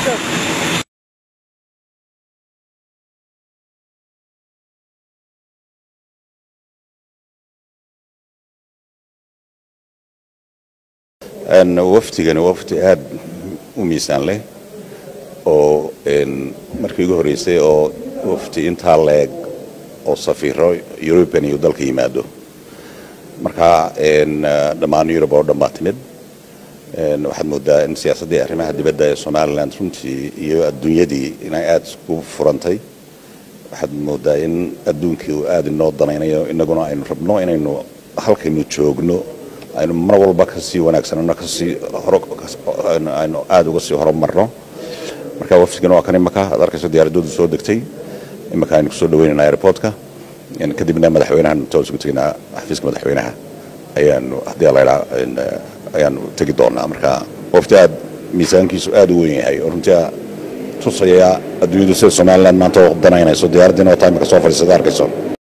wafdigani waa wafdi aad u miisaan leh oo markii ugu horreysay oo wafdi intaa leeg oo safiiro eurubian iyo dalka yimaado marka dhammaan yurub oo dhan baa timid waxaad moodaa in siyaasaddii arrimaha dibadda ee somalilan runtii iyo adduunyadii inay aada isku furantay waxaad moodaa in adduunkii uu aada inoo danaynayo innaguna aynu rabno inaynu halkaynu joogno aynu mar walba kasii wanaagsanano kasii aynu aada uga sii horumarno marka wafdigana waa kan imaka aad arkayso diyaaradoodu soo degtay imaka aynu kusoo dhaweynayna airportka kadibna madaxweynahan inta isugu tegaynaa xafiiska madaxweynaha ayaanu haddii laydhaa ayaanu tegi doonaa marka wafdi aad miisaankiisu aada u weyn yahay oo runtii tusaya adduunyadu sida somaliland maanta u danaynayso diyaaraddiina oo taimika soo fadhiisada arkayso